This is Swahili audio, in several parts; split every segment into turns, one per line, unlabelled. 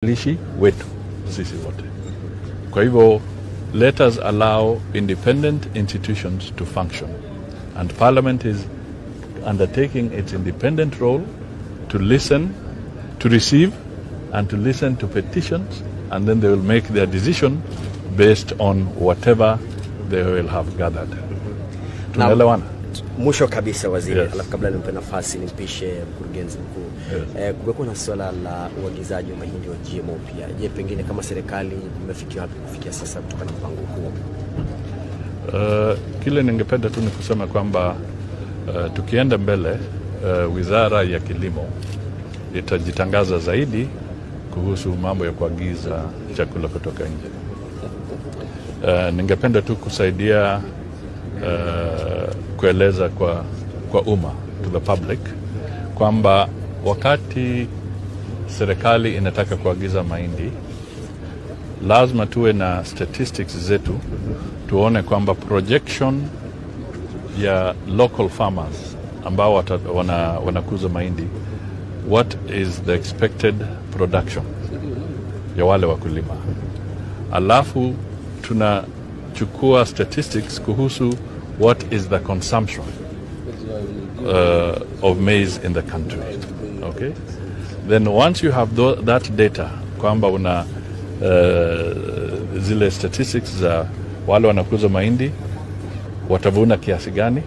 wawakilishi wetu sisi wote. Kwa hivyo let us allow independent institutions to function and parliament is undertaking its independent role to listen, to receive and to listen to petitions and then they will make their decision based on whatever they will have gathered. Tunaelewana?
Mwisho kabisa waziri,
Yes.
alafu kabla nimpe nafasi nimpishe mkurugenzi mkuu eh, kumekuwa na suala la uagizaji wa mahindi wa GMO pia. Je, pengine kama serikali imefikia wapi kufikia sasa kutokana na mpango huo?
Uh, kile ningependa tu ni kusema kwamba uh, tukienda mbele uh, wizara ya kilimo itajitangaza zaidi kuhusu mambo ya kuagiza chakula kutoka nje. Uh, ningependa tu kusaidia uh, kueleza kwa, kwa umma to the public kwamba wakati serikali inataka kuagiza mahindi lazima tuwe na statistics zetu tuone kwamba projection ya local farmers ambao wata, wana, wanakuza mahindi what is the expected production ya wale wakulima alafu tunachukua statistics kuhusu what is the consumption uh, of maize in the country okay then once you have tho- that data kwamba una uh, zile statistics za wale wanakuza mahindi watavuna kiasi gani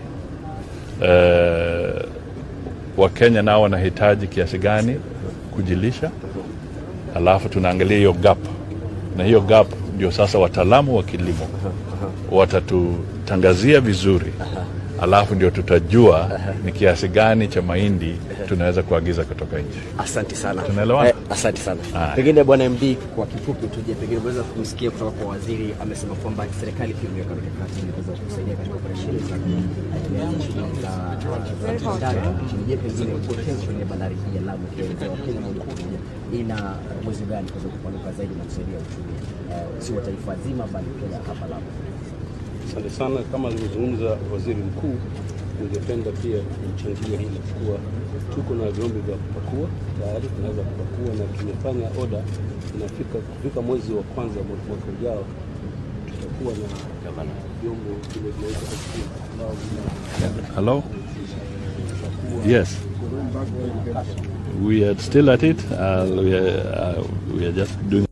uh, wakenya nao wanahitaji kiasi gani kujilisha alafu tunaangalia hiyo gap na hiyo gap ndio sasa wataalamu wa kilimo watatutangazia vizuri alafu ndio tutajua ni kiasi gani cha mahindi tunaweza kuagiza kutoka nje
Asante sana.
Tunaelewana?
Eh, asante sana.
Haya.
Pengine bwana MD, kwa kifupi tu, je, pengine unaweza kumsikia kutoka kwa waziri, amesema kwamba serikali pia imeweka mikakati ili kuweza kusaidia katika operesheni za shughuli za bandari nchini. Je, pengine potential ya bandari hii ya Lamu ikielekea Wakenya moja kwa moja ina uwezo gani kuweza kupanuka zaidi na kusaidia uchumi eh, si wa taifa zima bali pia hapa Lamu?
Asante sana. Kama alivyozungumza waziri mkuu, ningependa pia kuchangia hili kuwa tuko na vyombo vya kupakua tayari, tunaweza kupakua na tumefanya oda, inafika kufika mwezi wa kwanza mwa- mwaka ujao tutakuwa na vyombo vile vinaitwa SQ ambao vina
hello yes we are still at it uh, we, are, uh, we are just doing